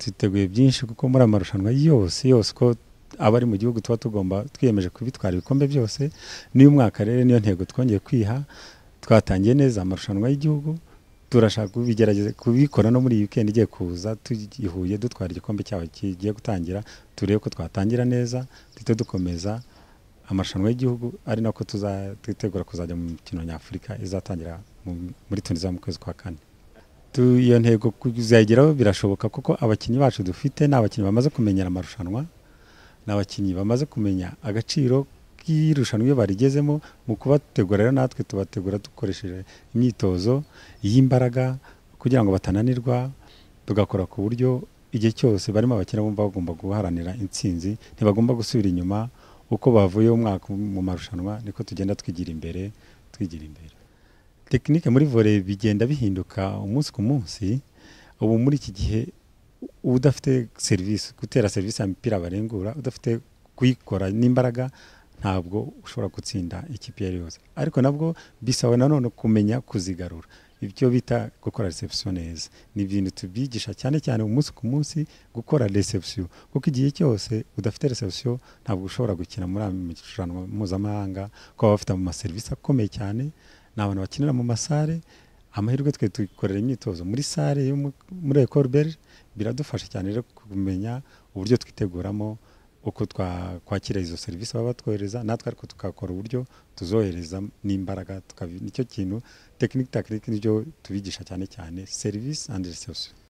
twiteguye byinshi kuko muri amarushanwa yose yose uko aba ari mu gihugu tuba tugomba twiyemeje kubitwara ibikombe byose n'uyu mwaka rero niyo ntego twongeye kwiha twatangiye neza amarushanwa y'igihugu turashaka kubigerageza kubikora no muri iyi weekend igiye kuza tugihuye dutwara igikombe cyaho kigiye gutangira turebe ko twatangira neza duhite dukomeza amarushanwa y'igihugu ari nako twitegura kuzajya mu mikino nyafurika izatangira mu- muri tunisia mu kwezi kwa kane Tu- iyo ntego kuzayigeraho birashoboka kuko abakinnyi bacu dufite ni abakinnyi bamaze kumenyera amarushanwa ni abakinnyi bamaze kumenya agaciro k'irushanwa iyo barigezemo mu kubategura rero natwe tubategura dukoresheje imyitozo y'imbaraga kugira ngo batananirwa tugakora ku buryo igihe cyose barimo abakina bumva bagomba guharanira intsinzi ntibagomba gusubira inyuma uko bavuye umwaka mu marushanwa niko tugenda twigira imbere twigira imbere tekinike muri vore bigenda bihinduka umunsi ku munsi ubu muri iki gihe udafite serivisi gutera serivisi ya mipira barengura udafite kuyikora n'imbaraga ntabwo ushobora gutsinda ikipe iyo ari yo yose ariko nabwo bisaba nanone kumenya kuzigarura ibyo bita gukora reception neza ni ibintu tubyigisha cyane cyane umunsi ku munsi gukora reception kuko igihe cyose udafite reception ntabwo ushobora gukina muri aya marushanwa mpuzamahanga kuko baba bafite amaserivisi akomeye cyane ni abantu bakinira mu masare amahirwe twe tukorera imyitozo muri sare yo mu- muri ecole belge biradufasha cyane rero kumenya uburyo twiteguramo uko twa- twakira izo serivisi baba batwohereza natwe ariko tukakora uburyo tuzohereza n'imbaraga tukabi- nicyo kintu tekinike tekinike nibyo tubigisha cyane cyane serivisi andi reception